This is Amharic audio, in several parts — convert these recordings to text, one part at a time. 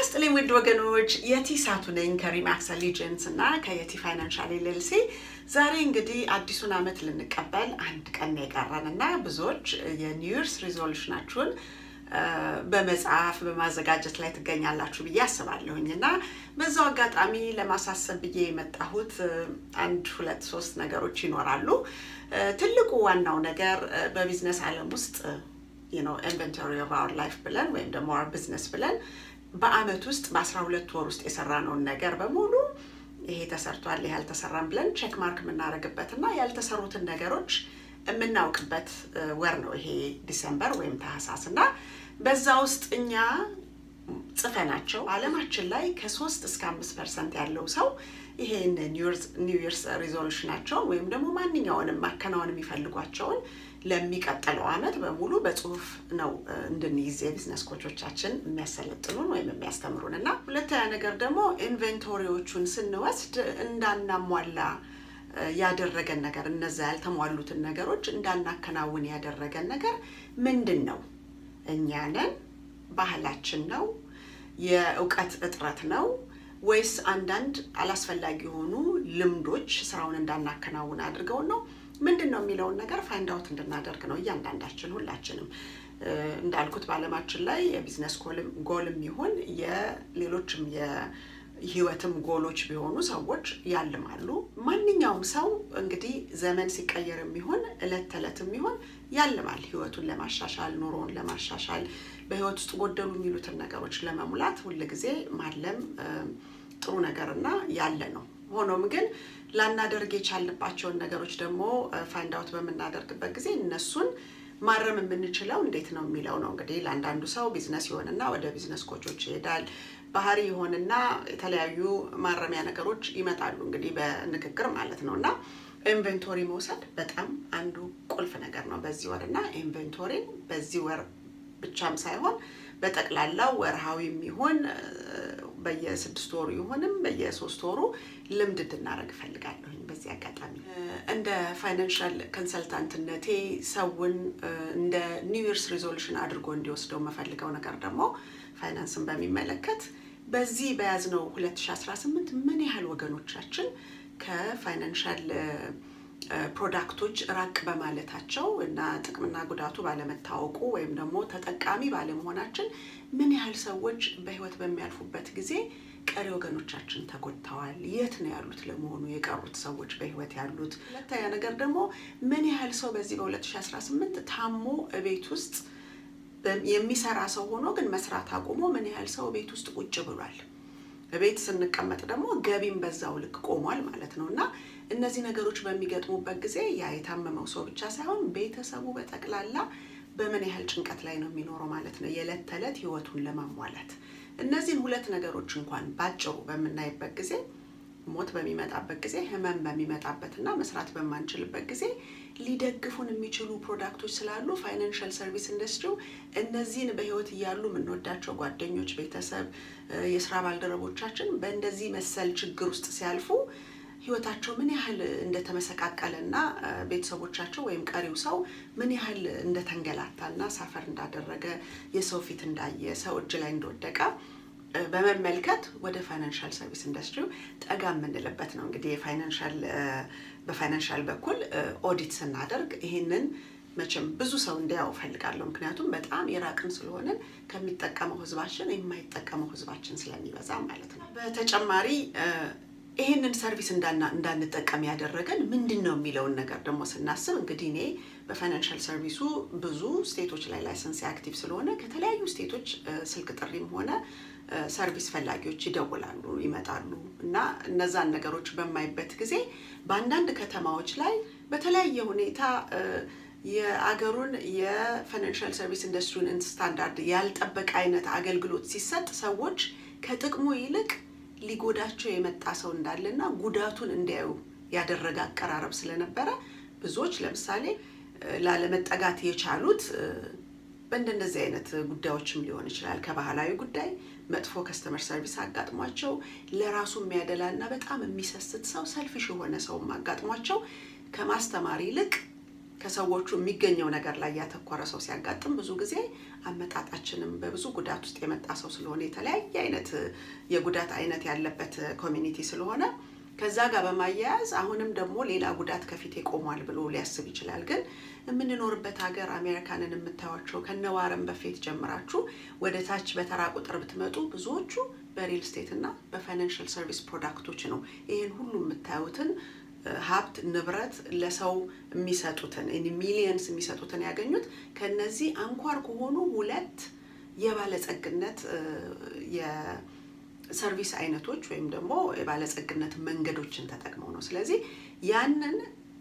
ይስጥልኝ ውድ ወገኖች፣ የቲ ሳቱ ነኝ ከሪማክስ አሊጀንስ እና ከየቲ ፋይናንሻል ኤልኤልሲ። ዛሬ እንግዲህ አዲሱን ዓመት ልንቀበል አንድ ቀን የቀረን እና ብዙዎች የኒው ይርስ ሪዞሉሽናችሁን በመጽሐፍ በማዘጋጀት ላይ ትገኛላችሁ ብዬ አስባለሁኝ እና በዛው አጋጣሚ ለማሳሰብ ብዬ የመጣሁት አንድ ሁለት ሶስት ነገሮች ይኖራሉ። ትልቁ ዋናው ነገር በቢዝነስ ዓለም ውስጥ ኢንቨንቶሪ ኦፍ አወር ላይፍ ብለን ወይም ደግሞ አወር ቢዝነስ ብለን በአመት ውስጥ በአስራ ሁለት ወር ውስጥ የሰራነውን ነገር በሙሉ ይሄ ተሰርቷል፣ ይሄ አልተሰራም ብለን ቼክ ማርክ የምናደርግበት እና ያልተሰሩትን ነገሮች የምናውቅበት ወር ነው ይሄ ዲሰምበር ወይም ታህሳስ እና በዛ ውስጥ እኛ ጽፈናቸው አለማችን ላይ ከሶስት እስከ አምስት ፐርሰንት ያለው ሰው ይሄን ኒው ይርስ ሪዞሉሽናቸውን ወይም ደግሞ ማንኛውንም ማከናወን የሚፈልጓቸውን ለሚቀጥለው አመት በሙሉ በጽሁፍ ነው እንድንይዝ የቢዝነስ ኮቾቻችን የሚያሰለጥኑን ወይም የሚያስተምሩን እና ሁለተኛ ነገር ደግሞ ኢንቨንቶሪዎቹን ስንወስድ እንዳናሟላ ያደረገን ነገር እነዛ ያልተሟሉትን ነገሮች እንዳናከናውን ያደረገን ነገር ምንድን ነው? እኛንን ባህላችን ነው? የእውቀት እጥረት ነው? ወይስ አንዳንድ አላስፈላጊ የሆኑ ልምዶች ስራውን እንዳናከናውን አድርገውን ነው? ምንድን ነው የሚለውን ነገር ፋይንድ አውት እንድናደርግ ነው እያንዳንዳችን ሁላችንም። እንዳልኩት በአለማችን ላይ የቢዝነስ ጎልም ይሁን የሌሎችም ህይወትም ጎሎች ቢሆኑ ሰዎች ያልማሉ። ማንኛውም ሰው እንግዲህ ዘመን ሲቀየር የሚሆን እለት ተዕለት የሚሆን ያልማል ህይወቱን ለማሻሻል ኑሮውን ለማሻሻል በህይወት ውስጥ ጎደሉ የሚሉትን ነገሮች ለመሙላት ሁልጊዜ ማለም ጥሩ ነገርና ያለ ነው። ሆኖም ግን ላናደርግ የቻልንባቸውን ነገሮች ደግሞ ፋይንድ አውት በምናደርግበት ጊዜ እነሱን ማረም የምንችለው እንዴት ነው የሚለው ነው። እንግዲህ ለአንዳንዱ ሰው ቢዝነስ ይሆንና ወደ ቢዝነስ ኮቾች ይሄዳል። ባህሪ ይሆንና የተለያዩ ማረሚያ ነገሮች ይመጣሉ። እንግዲህ በንግግር ማለት ነው እና ኢንቨንቶሪ መውሰድ በጣም አንዱ ቁልፍ ነገር ነው በዚህ ወር እና ኢንቨንቶሪን በዚህ ወር ብቻም ሳይሆን በጠቅላላው ወርሃዊም ይሁን በየስድስት ወሩ ይሁንም በየሶስት ወሩ ልምድ እንድናደርግ እፈልጋለሁኝ። በዚህ አጋጣሚ እንደ ፋይናንሻል ኮንሰልታንትነቴ ሰውን እንደ ኒው ይርስ ሪዞሉሽን አድርጎ እንዲወስደው የምፈልገው ነገር ደግሞ ፋይናንስን በሚመለከት በዚህ በያዝነው 2018 ምን ያህል ወገኖቻችን ከፋይናንሻል ፕሮዳክቶች ራቅ በማለታቸው እና ጥቅምና ጉዳቱ ባለመታወቁ ወይም ደግሞ ተጠቃሚ ባለመሆናችን ምን ያህል ሰዎች በህይወት በሚያልፉበት ጊዜ ቀሪ ወገኖቻችን ተጎድተዋል? የት ነው ያሉት ለመሆኑ የቀሩት ሰዎች በህይወት ያሉት? ሁለተኛ ነገር ደግሞ ምን ያህል ሰው በዚህ በ2018 ታሞ ቤት ውስጥ የሚሰራ ሰው ሆኖ ግን መስራት አቁሞ ምን ያህል ሰው ቤት ውስጥ ቁጭ ብሏል? ቤት ስንቀመጥ ደግሞ ገቢም በዛው ልክ ቆሟል ማለት ነው እና እነዚህ ነገሮች በሚገጥሙበት ጊዜ ያ የታመመው ሰው ብቻ ሳይሆን ቤተሰቡ በጠቅላላ በምን ያህል ጭንቀት ላይ ነው የሚኖረው ማለት ነው የዕለት ተዕለት ህይወቱን ለማሟላት። እነዚህን ሁለት ነገሮች እንኳን ባጭሩ በምናይበት ጊዜ ሞት በሚመጣበት ጊዜ፣ ህመም በሚመጣበት እና መስራት በማንችልበት ጊዜ ሊደግፉን የሚችሉ ፕሮዳክቶች ስላሉ ፋይናንሻል ሰርቪስ ኢንዱስትሪው እነዚህን በህይወት እያሉ የምንወዳቸው ጓደኞች፣ ቤተሰብ፣ የስራ ባልደረቦቻችን በእንደዚህ መሰል ችግር ውስጥ ሲያልፉ ህይወታቸው ምን ያህል እንደተመሰቃቀለ እና ቤተሰቦቻቸው ወይም ቀሪው ሰው ምን ያህል እንደተንገላታ እና ሳፈር እንዳደረገ የሰው ፊት እንዳየ ሰው እጅ ላይ እንደወደቀ በመመልከት ወደ ፋይናንሻል ሰርቪስ ኢንዱስትሪው ጠጋ የምንልበት ነው። እንግዲህ የፋይናንሻል በፋይናንሻል በኩል ኦዲት ስናደርግ ይህንን መቼም ብዙ ሰው እንዲያው እፈልጋለሁ። ምክንያቱም በጣም የራቅን ስለሆንን ከሚጠቀመው ህዝባችን የማይጠቀመው ህዝባችን ስለሚበዛ ማለት ነው። በተጨማሪ ይህንን ሰርቪስ እንዳንጠቀም ያደረገን ምንድን ነው የሚለውን ነገር ደግሞ ስናስብ እንግዲህ እኔ በፋይናንሻል ሰርቪሱ ብዙ ስቴቶች ላይ ላይሰንስ አክቲቭ ስለሆነ ከተለያዩ ስቴቶች ስልክ ጥሪም ሆነ ሰርቪስ ፈላጊዎች ይደውላሉ፣ ይመጣሉ እና እነዛን ነገሮች በማይበት ጊዜ በአንዳንድ ከተማዎች ላይ በተለያየ ሁኔታ የአገሩን የፋይናንሻል ሰርቪስ ኢንዱስትሪውን ስታንዳርድ ያልጠበቀ አይነት አገልግሎት ሲሰጥ ሰዎች ከጥቅሙ ይልቅ ሊጎዳቸው የመጣ ሰው እንዳለና ጉዳቱን እንዲያዩ ያደረገ አቀራረብ ስለነበረ ብዙዎች ለምሳሌ ላለመጠጋት የቻሉት በእንደነዚህ አይነት ጉዳዮችም ሊሆን ይችላል። ከባህላዊ ጉዳይ መጥፎ ከስተመር ሰርቪስ አጋጥሟቸው ለራሱ የሚያደላ እና በጣም የሚሰስት ሰው ሰልፊሽ የሆነ ሰውም አጋጥሟቸው ከማስተማር ይልቅ ከሰዎቹ የሚገኘው ነገር ላይ ያተኮረ ሰው ሲያጋጥም ብዙ ጊዜ አመጣጣችንም በብዙ ጉዳት ውስጥ የመጣ ሰው ስለሆነ የተለያየ አይነት የጉዳት አይነት ያለበት ኮሚኒቲ ስለሆነ ከዛ ጋር በማያያዝ አሁንም ደግሞ ሌላ ጉዳት ከፊቴ ቆሟል ብሎ ሊያስብ ይችላል። ግን የምንኖርበት ሀገር አሜሪካንን የምታዩቸው ከነዋረን በፊት ጀምራችሁ ወደ ታች በተራ ቁጥር ብትመጡ ብዙዎቹ በሪል ስቴት እና በፋይናንሽል ሰርቪስ ፕሮዳክቶች ነው ይህን ሁሉ የምታዩትን ሀብት ንብረት ለሰው የሚሰጡትን ሚሊየንስ የሚሰጡትን ያገኙት ከነዚህ አንኳር ከሆኑ ሁለት የባለጸግነት የሰርቪስ አይነቶች ወይም ደግሞ የባለጸግነት መንገዶችን ተጠቅመው ነው። ስለዚህ ያንን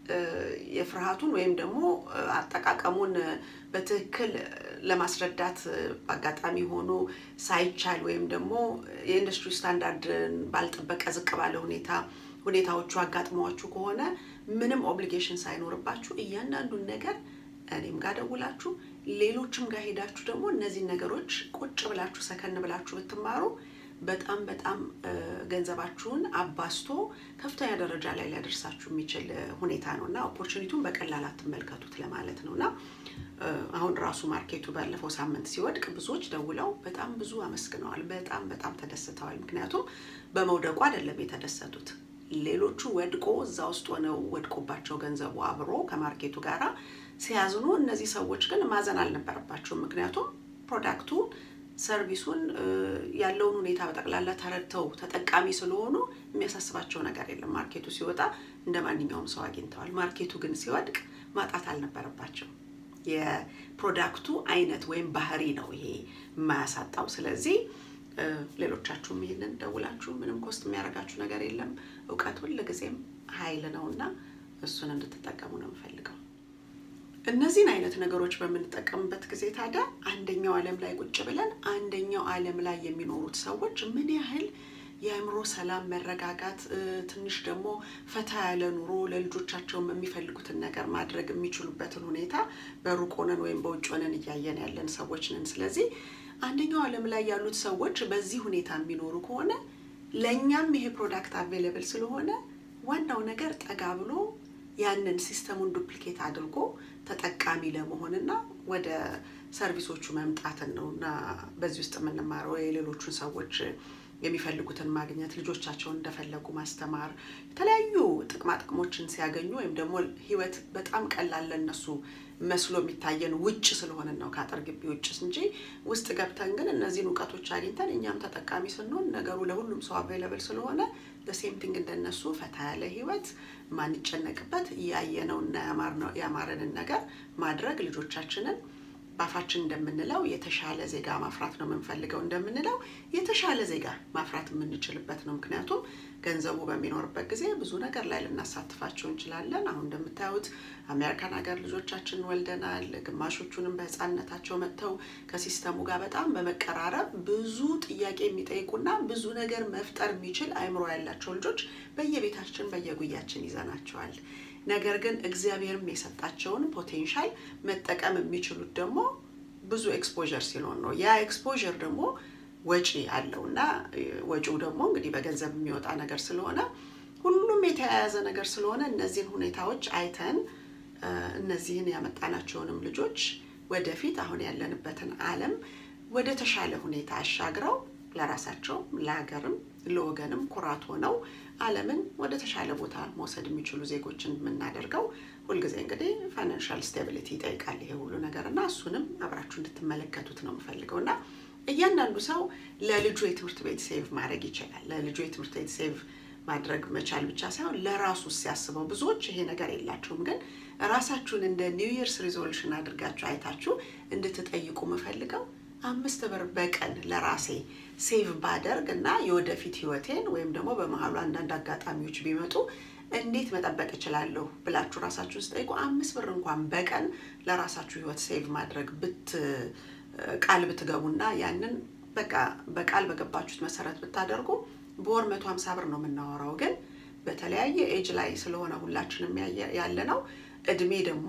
የፍርሃቱን ወይም ደግሞ አጠቃቀሙን በትክክል ለማስረዳት በአጋጣሚ ሆኖ ሳይቻል ወይም ደግሞ የኢንዱስትሪ ስታንዳርድን ባልጠበቀ ዝቅ ባለ ሁኔታ ሁኔታዎቹ አጋጥመዋችሁ ከሆነ ምንም ኦብሊጌሽን ሳይኖርባችሁ እያንዳንዱን ነገር እኔም ጋር ደውላችሁ ሌሎችም ጋር ሄዳችሁ ደግሞ እነዚህን ነገሮች ቁጭ ብላችሁ ሰከን ብላችሁ ብትማሩ በጣም በጣም ገንዘባችሁን አባስቶ ከፍተኛ ደረጃ ላይ ሊያደርሳችሁ የሚችል ሁኔታ ነው እና ኦፖርቹኒቲውን በቀላል አትመልከቱት ለማለት ነው እና አሁን ራሱ ማርኬቱ ባለፈው ሳምንት ሲወድቅ ብዙዎች ደውለው በጣም ብዙ አመስግነዋል። በጣም በጣም ተደስተዋል። ምክንያቱም በመውደቁ አይደለም የተደሰቱት ሌሎቹ ወድቆ እዛ ውስጥ ሆነው ወድቆባቸው ገንዘቡ አብሮ ከማርኬቱ ጋር ሲያዝኑ፣ እነዚህ ሰዎች ግን ማዘን አልነበረባቸውም። ምክንያቱም ፕሮዳክቱ ሰርቪሱን ያለውን ሁኔታ በጠቅላላ ተረድተው ተጠቃሚ ስለሆኑ የሚያሳስባቸው ነገር የለም። ማርኬቱ ሲወጣ እንደ ማንኛውም ሰው አግኝተዋል። ማርኬቱ ግን ሲወድቅ ማጣት አልነበረባቸው። የፕሮዳክቱ አይነት ወይም ባህሪ ነው ይሄ የማያሳጣው። ስለዚህ ሌሎቻችሁም ይህንን ደውላችሁ ምንም ኮስት የሚያደርጋችሁ ነገር የለም። እውቀት ሁልጊዜም ኃይል ነው እና እሱን እንድትጠቀሙ ነው የምፈልገው። እነዚህን አይነት ነገሮች በምንጠቀምበት ጊዜ ታዲያ አንደኛው ዓለም ላይ ቁጭ ብለን አንደኛው ዓለም ላይ የሚኖሩት ሰዎች ምን ያህል የአእምሮ ሰላም፣ መረጋጋት፣ ትንሽ ደግሞ ፈታ ያለ ኑሮ ለልጆቻቸውም የሚፈልጉትን ነገር ማድረግ የሚችሉበትን ሁኔታ በሩቅ ሆነን ወይም በውጭ ሆነን እያየን ያለን ሰዎች ነን። ስለዚህ አንደኛው ዓለም ላይ ያሉት ሰዎች በዚህ ሁኔታ የሚኖሩ ከሆነ ለእኛም ይሄ ፕሮዳክት አቬይለብል ስለሆነ ዋናው ነገር ጠጋ ብሎ ያንን ሲስተሙን ዱፕሊኬት አድርጎ ተጠቃሚ ለመሆንና ወደ ሰርቪሶቹ መምጣትን ነው እና በዚህ ውስጥ የምንማረው የሌሎቹን ሰዎች የሚፈልጉትን ማግኘት፣ ልጆቻቸውን እንደፈለጉ ማስተማር፣ የተለያዩ ጥቅማ ጥቅሞችን ሲያገኙ ወይም ደግሞ ህይወት በጣም ቀላል ለእነሱ መስሎ የሚታየን ውጭ ስለሆነ ነው ከአጥር ግቢ ውጭ እንጂ ውስጥ ገብተን ግን እነዚህን እውቀቶች አግኝተን እኛም ተጠቃሚ ስንሆን ነገሩ ለሁሉም ሰው አቬይለብል ስለሆነ ሴም ቲንግ እንደነሱ ፈታ ያለ ህይወት ማንጨነቅበት ያየነውና ያማረንን ነገር ማድረግ ልጆቻችንን በአፋችን እንደምንለው የተሻለ ዜጋ ማፍራት ነው የምንፈልገው እንደምንለው የተሻለ ዜጋ ማፍራት የምንችልበት ነው። ምክንያቱም ገንዘቡ በሚኖርበት ጊዜ ብዙ ነገር ላይ ልናሳትፋቸው እንችላለን። አሁን እንደምታዩት አሜሪካን ሀገር ልጆቻችን ወልደናል። ግማሾቹንም በህፃንነታቸው መጥተው ከሲስተሙ ጋር በጣም በመቀራረብ ብዙ ጥያቄ የሚጠይቁና ብዙ ነገር መፍጠር የሚችል አእምሮ ያላቸው ልጆች በየቤታችን በየጉያችን ይዘናቸዋል። ነገር ግን እግዚአብሔርም የሰጣቸውን ፖቴንሻል መጠቀም የሚችሉት ደግሞ ብዙ ኤክስፖዠር ሲኖር ነው። ያ ኤክስፖዠር ደግሞ ወጪ አለው እና ወጪው ደግሞ እንግዲህ በገንዘብ የሚወጣ ነገር ስለሆነ ሁሉም የተያያዘ ነገር ስለሆነ እነዚህን ሁኔታዎች አይተን እነዚህን ያመጣናቸውንም ልጆች ወደፊት አሁን ያለንበትን ዓለም ወደ ተሻለ ሁኔታ አሻግረው ለራሳቸው ለሀገርም ለወገንም ኩራት ሆነው ዓለምን ወደ ተሻለ ቦታ መውሰድ የሚችሉ ዜጎችን የምናደርገው ሁልጊዜ እንግዲህ ፋይናንሻል ስቴቢሊቲ ይጠይቃል ይሄ ሁሉ ነገር እና እሱንም አብራችሁ እንድትመለከቱት ነው የምፈልገው እና እያንዳንዱ ሰው ለልጁ የትምህርት ቤት ሴቭ ማድረግ ይችላል። ለልጁ የትምህርት ቤት ሴቭ ማድረግ መቻል ብቻ ሳይሆን ለራሱ ሲያስበው ብዙዎች ይሄ ነገር የላቸውም። ግን ራሳችሁን እንደ ኒው ይርስ ሪዞሉሽን አድርጋችሁ አይታችሁ እንድትጠይቁ የምፈልገው አምስት ብር በቀን ለራሴ ሴቭ ባደርግ እና የወደፊት ህይወቴን ወይም ደግሞ በመሀሉ አንዳንድ አጋጣሚዎች ቢመጡ እንዴት መጠበቅ እችላለሁ ብላችሁ ራሳችሁን ስጠይቁ አምስት ብር እንኳን በቀን ለራሳችሁ ህይወት ሴቭ ማድረግ ብት ቃል ብትገቡና ያንን በቃ በቃል በገባችሁት መሰረት ብታደርጉ በወር መቶ ሀምሳ ብር ነው የምናወራው። ግን በተለያየ ኤጅ ላይ ስለሆነ ሁላችንም ያለ ነው እድሜ ደግሞ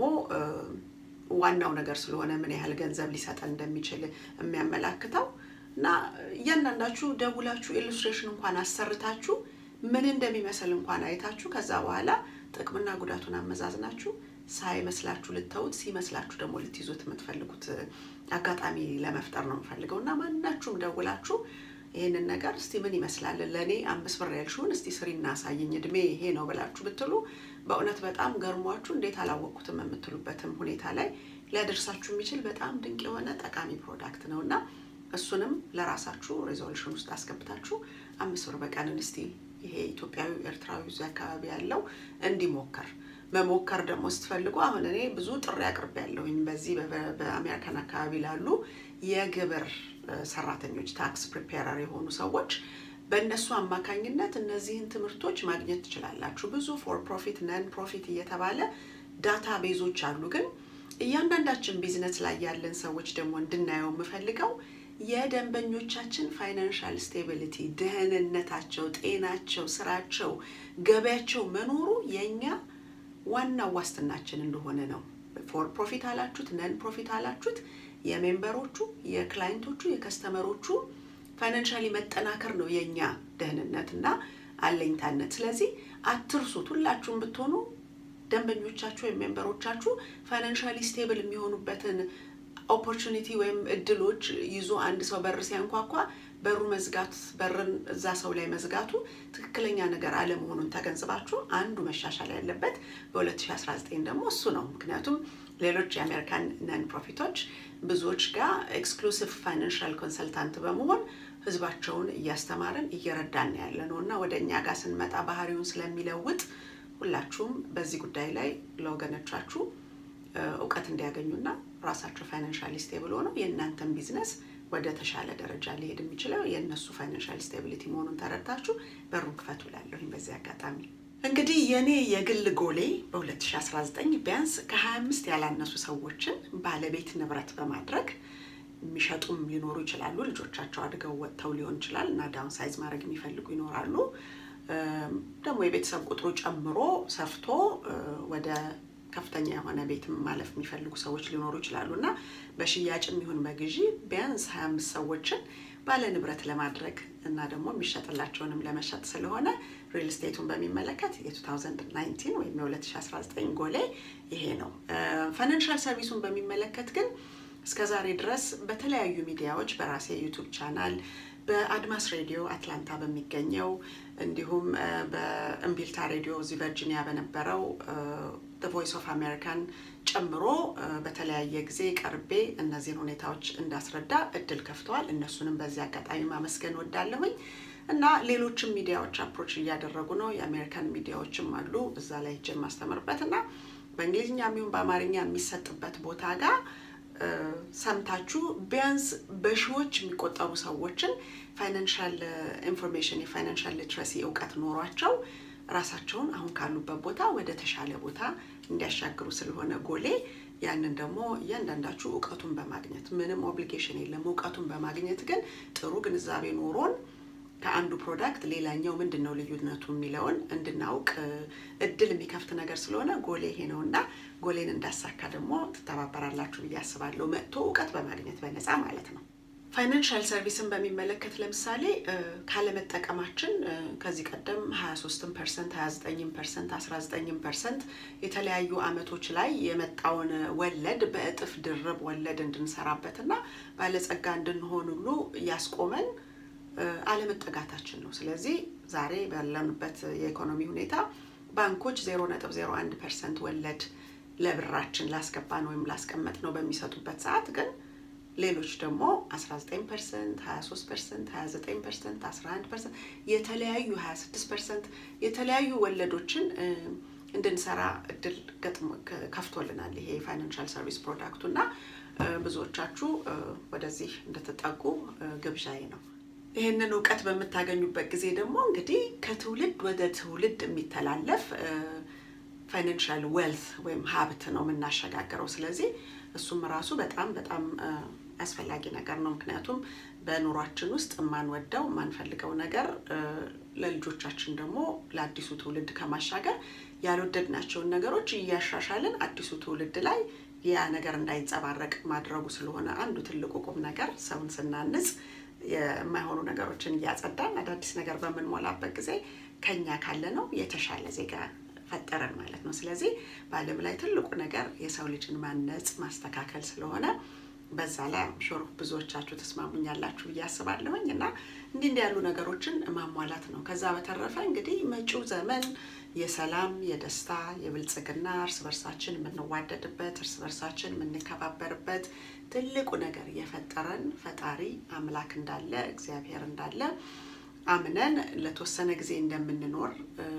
ዋናው ነገር ስለሆነ ምን ያህል ገንዘብ ሊሰጠን እንደሚችል የሚያመላክተው እና እያንዳንዳችሁ ደውላችሁ ኢሉስትሬሽን እንኳን አሰርታችሁ ምን እንደሚመስል እንኳን አይታችሁ ከዛ በኋላ ጥቅምና ጉዳቱን አመዛዝናችሁ ሳይመስላችሁ ልተውት ሲመስላችሁ ደግሞ ልትይዙት የምትፈልጉት አጋጣሚ ለመፍጠር ነው የምፈልገው እና ማናችሁም ደውላችሁ ይህንን ነገር እስቲ ምን ይመስላል ለእኔ አምስት ብር ያልሽውን እስቲ ስሪና አሳየኝ እድሜ ይሄ ነው ብላችሁ ብትሉ በእውነት በጣም ገርሟችሁ እንዴት አላወቅኩትም የምትሉበትም ሁኔታ ላይ ሊያደርሳችሁ የሚችል በጣም ድንቅ የሆነ ጠቃሚ ፕሮዳክት ነው እና እሱንም ለራሳችሁ ሬዞሉሽን ውስጥ አስገብታችሁ አምስት ብር በቀንን እስቲ ይሄ ኢትዮጵያዊ ኤርትራዊ እዚህ አካባቢ ያለው እንዲሞከር መሞከር ደግሞ ስትፈልጉ አሁን እኔ ብዙ ጥሪ አቅርቤ ያለሁኝ በዚህ በአሜሪካን አካባቢ ላሉ የግብር ሰራተኞች ታክስ ፕሪፔረር የሆኑ ሰዎች በእነሱ አማካኝነት እነዚህን ትምህርቶች ማግኘት ትችላላችሁ። ብዙ ፎር ፕሮፊት ነን ፕሮፊት እየተባለ ዳታ ቤዞች አሉ። ግን እያንዳንዳችን ቢዝነስ ላይ ያለን ሰዎች ደግሞ እንድናየው የምፈልገው የደንበኞቻችን ፋይናንሻል ስቴቢሊቲ፣ ደህንነታቸው፣ ጤናቸው፣ ስራቸው፣ ገበያቸው መኖሩ የእኛ ዋናው ዋስትናችን እንደሆነ ነው። ፎር ፕሮፊት አላችሁት ነን ፕሮፊት አላችሁት የሜምበሮቹ የክላይንቶቹ የከስተመሮቹ ፋይናንሻሊ መጠናከር ነው የእኛ ደህንነት እና አለኝታነት። ስለዚህ አትርሱት። ሁላችሁም ብትሆኑ ደንበኞቻችሁ ወይም ሜምበሮቻችሁ ፋይናንሻሊ ስቴብል የሚሆኑበትን ኦፖርቹኒቲ ወይም እድሎች ይዞ አንድ ሰው በር ሲያንኳኳ በሩ መዝጋት በርን እዛ ሰው ላይ መዝጋቱ ትክክለኛ ነገር አለመሆኑን ተገንዝባችሁ አንዱ መሻሻል ያለበት በ2019 ደግሞ እሱ ነው። ምክንያቱም ሌሎች የአሜሪካን ነን ፕሮፊቶች ብዙዎች ጋር ኤክስክሉሲቭ ፋይናንሻል ኮንሰልታንት በመሆን ህዝባቸውን እያስተማርን እየረዳን ያለ ነው እና ወደ እኛ ጋር ስንመጣ ባህሪውን ስለሚለውጥ ሁላችሁም በዚህ ጉዳይ ላይ ለወገኖቻችሁ እውቀት እንዲያገኙና ራሳቸው ፋይናንሻሊ ስቴብል ሆነው የእናንተን ቢዝነስ ወደ ተሻለ ደረጃ ሊሄድ የሚችለው የእነሱ ፋይናንሻል ስቴቢሊቲ መሆኑን ተረድታችሁ በሩን ክፈቱ እላለሁኝ። በዚህ አጋጣሚ እንግዲህ የእኔ የግል ጎሌ በ2019 ቢያንስ ከ25 ያላነሱ ሰዎችን ባለቤት ንብረት በማድረግ የሚሸጡም ሊኖሩ ይችላሉ። ልጆቻቸው አድገው ወጥተው ሊሆን ይችላል እና ዳውን ሳይዝ ማድረግ የሚፈልጉ ይኖራሉ። ደግሞ የቤተሰብ ቁጥሩ ጨምሮ ሰፍቶ ወደ ከፍተኛ የሆነ ቤት ማለፍ የሚፈልጉ ሰዎች ሊኖሩ ይችላሉ እና በሽያጭም ይሁን በግዢ ቢያንስ 25 ሰዎችን ባለ ንብረት ለማድረግ እና ደግሞ የሚሸጥላቸውንም ለመሸጥ ስለሆነ ሪል ስቴቱን በሚመለከት የ2019 ወይም የ2019 ጎሌ ይሄ ነው። ፋይናንሻል ሰርቪሱን በሚመለከት ግን እስከ ዛሬ ድረስ በተለያዩ ሚዲያዎች በራሴ ዩቱብ ቻናል በአድማስ ሬዲዮ አትላንታ በሚገኘው እንዲሁም በእምቢልታ ሬዲዮ እዚህ ቨርጂኒያ በነበረው ቮይስ ኦፍ አሜሪካን ጨምሮ በተለያየ ጊዜ ቀርቤ እነዚህን ሁኔታዎች እንዳስረዳ እድል ከፍተዋል። እነሱንም በዚህ አጋጣሚ ማመስገን ወዳለሁኝ እና ሌሎችም ሚዲያዎች አፕሮች እያደረጉ ነው። የአሜሪካን ሚዲያዎችም አሉ እዛ ላይ ሄጄ የማስተምርበት እና በእንግሊዝኛ የሚሆን በአማርኛ የሚሰጥበት ቦታ ጋር ሰምታችሁ ቢያንስ በሺዎች የሚቆጠሩ ሰዎችን ፋይናንሻል ኢንፎርሜሽን የፋይናንሻል ሊትረሲ እውቀት ኖሯቸው ራሳቸውን አሁን ካሉበት ቦታ ወደ ተሻለ ቦታ እንዲያሻግሩ ስለሆነ ጎሌ ያንን ደግሞ እያንዳንዳችሁ እውቀቱን በማግኘት ምንም ኦብሊጌሽን የለም። እውቀቱን በማግኘት ግን ጥሩ ግንዛቤ ኖሮን ከአንዱ ፕሮዳክት ሌላኛው ምንድን ነው ልዩነቱ የሚለውን እንድናውቅ እድል የሚከፍት ነገር ስለሆነ ጎሌ ይሄ ነው እና ጎሌን እንዳሳካ ደግሞ ትተባበራላችሁ ብዬ አስባለሁ። መጥቶ እውቀት በማግኘት በነፃ ማለት ነው። ፋይናንሻል ሰርቪስን በሚመለከት ለምሳሌ ካለመጠቀማችን ከዚህ ቀደም 23 ፐርሰንት 29 ፐርሰንት 19 ፐርሰንት የተለያዩ አመቶች ላይ የመጣውን ወለድ በእጥፍ ድርብ ወለድ እንድንሰራበትና ባለጸጋ እንድንሆን ሁሉ ያስቆመን አለመጠጋታችን ነው። ስለዚህ ዛሬ ባለንበት የኢኮኖሚ ሁኔታ ባንኮች 0.01 ፐርሰንት ወለድ ለብራችን ላስገባን ወይም ላስቀመጥ ነው በሚሰጡበት ሰዓት ግን ሌሎች ደግሞ 19 ፐርሰንት፣ 23 ፐርሰንት፣ 29 ፐርሰንት፣ 11 ፐርሰንት የተለያዩ 26 ፐርሰንት የተለያዩ ወለዶችን እንድንሰራ እድል ገጥሞ ከፍቶልናል ይሄ የፋይናንሻል ሰርቪስ ፕሮዳክቱ እና ብዙዎቻችሁ ወደዚህ እንድትጠጉ ግብዣዬ ነው። ይህንን እውቀት በምታገኙበት ጊዜ ደግሞ እንግዲህ ከትውልድ ወደ ትውልድ የሚተላለፍ ፋይናንሻል ዌልት ወይም ሀብት ነው የምናሸጋግረው። ስለዚህ እሱም ራሱ በጣም በጣም አስፈላጊ ነገር ነው። ምክንያቱም በኑሯችን ውስጥ የማንወደው የማንፈልገው ነገር ለልጆቻችን ደግሞ ለአዲሱ ትውልድ ከማሻገር ያልወደድናቸውን ነገሮች እያሻሻልን አዲሱ ትውልድ ላይ ያ ነገር እንዳይንጸባረቅ ማድረጉ ስለሆነ አንዱ ትልቁ ቁም ነገር ሰውን ስናንጽ የማይሆኑ ነገሮችን እያጸዳን አዳዲስ ነገር በምንሞላበት ጊዜ ከኛ ካለ ነው የተሻለ ዜጋ ፈጠረን ማለት ነው። ስለዚህ በዓለም ላይ ትልቁ ነገር የሰው ልጅን ማነጽ ማስተካከል ስለሆነ በዛ ላይ ሾር ብዙዎቻችሁ ተስማሙኛላችሁ ብዬ አስባለሁኝ እና እንዲህ እንዲህ ያሉ ነገሮችን ማሟላት ነው። ከዛ በተረፈ እንግዲህ መጪው ዘመን የሰላም፣ የደስታ፣ የብልጽግና እርስ በርሳችን የምንዋደድበት እርስ በርሳችን የምንከባበርበት ትልቁ ነገር የፈጠረን ፈጣሪ አምላክ እንዳለ እግዚአብሔር እንዳለ አምነን ለተወሰነ ጊዜ እንደምንኖር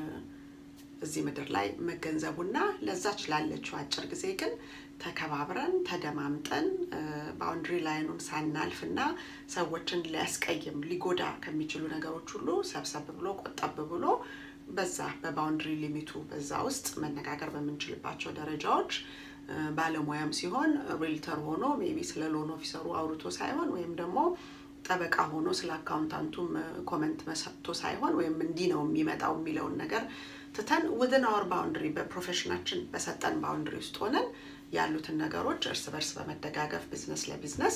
እዚህ ምድር ላይ መገንዘቡና ለዛች ላለችው አጭር ጊዜ ግን ተከባብረን ተደማምጠን ባውንድሪ ላይኑን ሳናልፍና ሰዎችን ሊያስቀይም ሊጎዳ ከሚችሉ ነገሮች ሁሉ ሰብሰብ ብሎ ቆጠብ ብሎ በዛ በባውንድሪ ሊሚቱ በዛ ውስጥ መነጋገር በምንችልባቸው ደረጃዎች ባለሙያም ሲሆን ሪልተር ሆኖ ሜቢ ስለ ሎን ኦፊሰሩ አውርቶ ሳይሆን ወይም ደግሞ ጠበቃ ሆኖ ስለ አካውንታንቱም ኮመንት መሰጥቶ ሳይሆን ወይም እንዲህ ነው የሚመጣው የሚለውን ነገር ትተን ውድን አወር ባውንድሪ በፕሮፌሽናችን በሰጠን ባውንድሪ ውስጥ ሆነን ያሉትን ነገሮች እርስ በርስ በመደጋገፍ ቢዝነስ ለቢዝነስ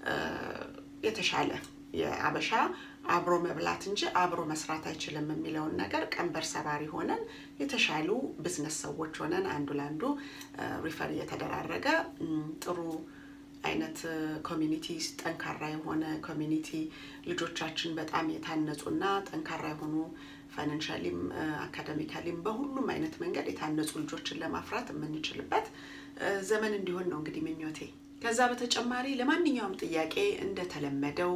የተሻለ የአበሻ አብሮ መብላት እንጂ አብሮ መስራት አይችልም የሚለውን ነገር ቀንበር ሰባሪ ሆነን የተሻሉ ቢዝነስ ሰዎች ሆነን አንዱ ለአንዱ ሪፈር እየተደራረገ ጥሩ አይነት ኮሚኒቲ ጠንካራ የሆነ ኮሚኒቲ ልጆቻችን በጣም የታነጹና ጠንካራ የሆኑ ፋይናንሻሊም አካደሚካሊም በሁሉም አይነት መንገድ የታነጹ ልጆችን ለማፍራት የምንችልበት ዘመን እንዲሆን ነው እንግዲህ ምኞቴ። ከዛ በተጨማሪ ለማንኛውም ጥያቄ እንደተለመደው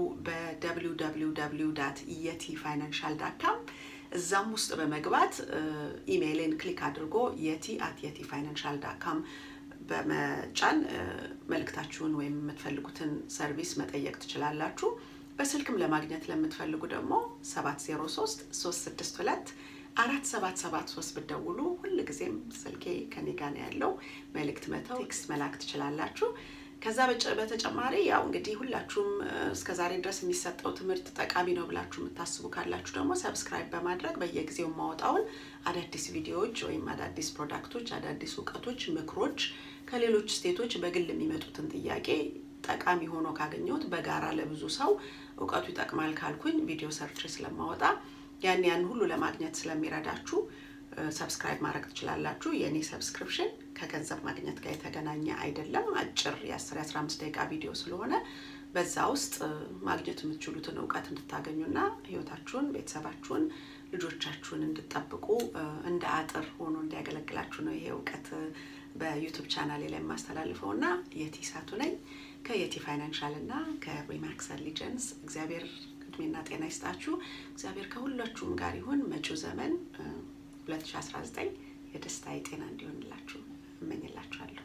በwww የቲ ፋይናንሻል ዳት ካም እዛም ውስጥ በመግባት ኢሜይልን ክሊክ አድርጎ የቲ አት የቲ ፋይናንሻል ዳት ካም በመጫን መልእክታችሁን ወይም የምትፈልጉትን ሰርቪስ መጠየቅ ትችላላችሁ። በስልክም ለማግኘት ለምትፈልጉ ደግሞ 703 362 አራት ሰባት ሰባት ሶስት ብትደውሉ ሁልጊዜም ስልኬ ከኔ ጋ ነው ያለው። መልእክት መተው ቴክስት መላክ ትችላላችሁ። ከዛ በተጨማሪ ያው እንግዲህ ሁላችሁም እስከዛሬ ድረስ የሚሰጠው ትምህርት ጠቃሚ ነው ብላችሁ የምታስቡ ካላችሁ ደግሞ ሰብስክራይብ በማድረግ በየጊዜው የማወጣውን አዳዲስ ቪዲዮዎች ወይም አዳዲስ ፕሮዳክቶች፣ አዳዲስ እውቀቶች፣ ምክሮች ከሌሎች ስቴቶች በግል የሚመጡትን ጥያቄ ጠቃሚ ሆኖ ካገኘሁት በጋራ ለብዙ ሰው እውቀቱ ይጠቅማል ካልኩኝ ቪዲዮ ሰርች ስለማወጣ ያን ያን ሁሉ ለማግኘት ስለሚረዳችሁ ሰብስክራይብ ማድረግ ትችላላችሁ። የእኔ ሰብስክሪፕሽን ከገንዘብ ማግኘት ጋር የተገናኘ አይደለም። አጭር የ10 15 ደቂቃ ቪዲዮ ስለሆነ በዛ ውስጥ ማግኘት የምትችሉትን እውቀት እንድታገኙና ህይወታችሁን፣ ቤተሰባችሁን፣ ልጆቻችሁን እንድጠብቁ እንደ አጥር ሆኖ እንዲያገለግላችሁ ነው ይሄ እውቀት በዩቱብ ቻናሌ ላይ የማስተላልፈው እና የቲ ሳቱ ነኝ ከየቲ ፋይናንሻል እና ከሪማክስ ሊጀንስ እግዚአብሔር እድሜና ጤና ይስጣችሁ። እግዚአብሔር ከሁላችሁም ጋር ይሁን። መጪው ዘመን 2019 የደስታ የጤና እንዲሆንላችሁ እመኝላችኋለሁ።